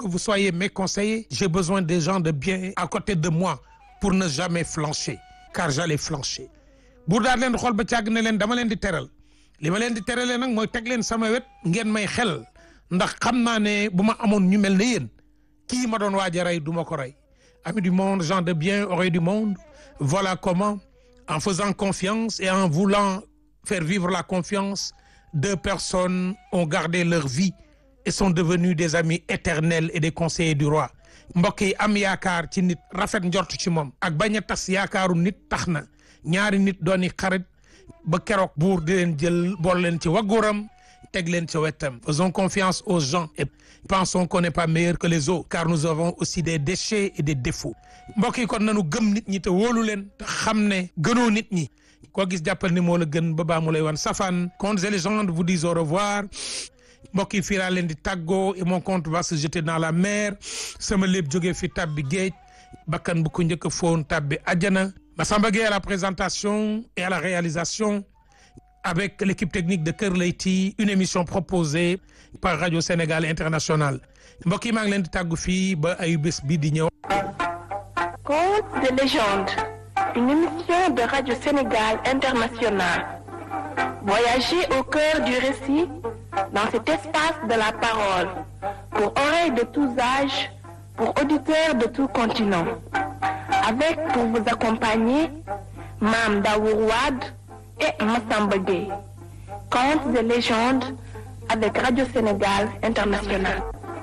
que vous soyez mes conseillers j'ai besoin des gens de bien à côté de moi pour ne jamais flancher car j'allais flancher buur daal leen xool ba càgg ne leen dama leen di teral li ma leen di teralee nag mooy teg leen sama wet ngeen may xel ndax xam naa ne bu ma amoon ñu mel ne yéen kii ma doon waaj a rey du ma ko rey amis du monde gens de bien oreilles du monde voilà comment en faisant confiance et en voulant faire vivre la confiance deux personnes ont gardé leur vie et sont devenus des amis éternels et des conseillers du roi mbokk yi am yaakaar ci nit rafet njort ci moom ak bañ a tas yaakaaru nit tax na ñaari nit dooni xarit ba keroog buur di leen jël bool leen ci wagguram teg leen ci wetam faisons confiance aux gens et pensons qu'on n'est pas meilleur que les autres car nous avons aussi des déchets et des défauts mbokk yi kon nanu gëm nit ñi te wóolu leen te xam ne gënoo nit ñi koo gis jàppal ni moo la gën ba baa mu lay wan safaan contes et légendes vous disent au revoir mbokk yi fii laa leen di tàggoo et mon compte va se jeter dans la mer sama lépp jógee fi tabbi géej bakkan bu ko njëkk a foon tabbi àjjana Massamba Gueye à la présentation et à la réalisation avec l'équipe technique de Kër Leyti une émission proposée par Radio Sénégal International mbokk yi maa ngi leen di tàggu fii ba ay bés bii di ñëw. Contes de légende, une émission de Radio Sénégal International. Voyagez au cœur du récit dans cet espace de la parole pour oreilles de tous âges, pour auditeurs de tout continent. Avec pour vous accompagner Mam Daour Wade et Massamba Gueye. Contes de légende avec Radio Sénégal International.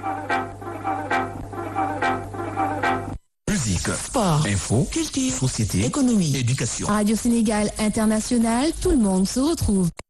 Musique, Sport, info, culture, société, économie, éducation. Radio Sénégal International, tout le monde se retrouve.